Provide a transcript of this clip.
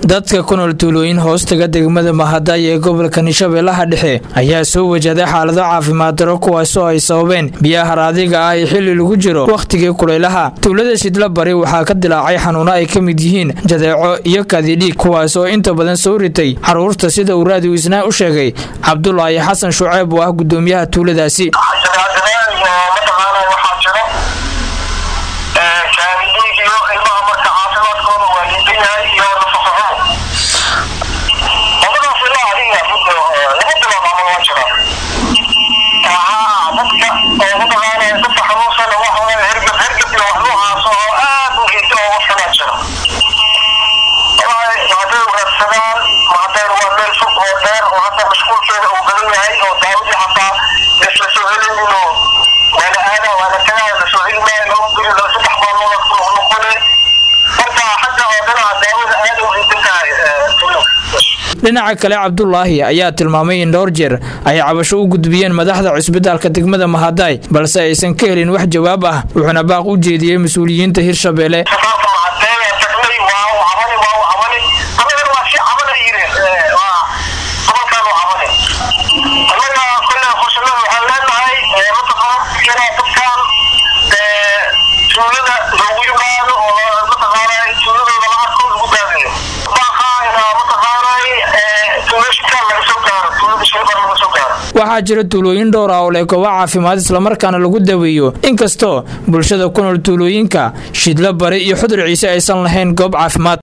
dadka ku nool tuulooyin hoostaga degmada mahadaay ee gobolka hirshabeellaha dhexe ayaa soo wajaday xaalado caafimaad daro kuwaasoo ay sababeen biyaha haraadiga ah ee xilli lagu jiro wakhtigii kulaylaha tuulada shidla bari waxaa ka dilaacay xanuuno ay ka mid yihiin jadeeco iyo kadidhiig kuwaas oo inta badan soo ritay caruurta sida uu raadiw isnaa u sheegay cabdulaahi xasan shuceeb oo ah gudoomiyaha tuuladaasi dhinaca kale cabdulaahi ayaa tilmaamay in dhowr jeer ay cabasho u gudbiyeen madaxda cusbitaalka degmada mahadaay balse aysan ka helin wax jawaab ah wuxuuna baaq u jeediyey mas-uuliyiinta hirshabeelle waxaa jira tuulooyin dhowr ah oo leh goobo caafimaad islamarkaana lagu daweeyo inkastoo bulshada ku nool tuulooyinka shidlo bari iyo xudur ciise aysan lahayn goob caafimaad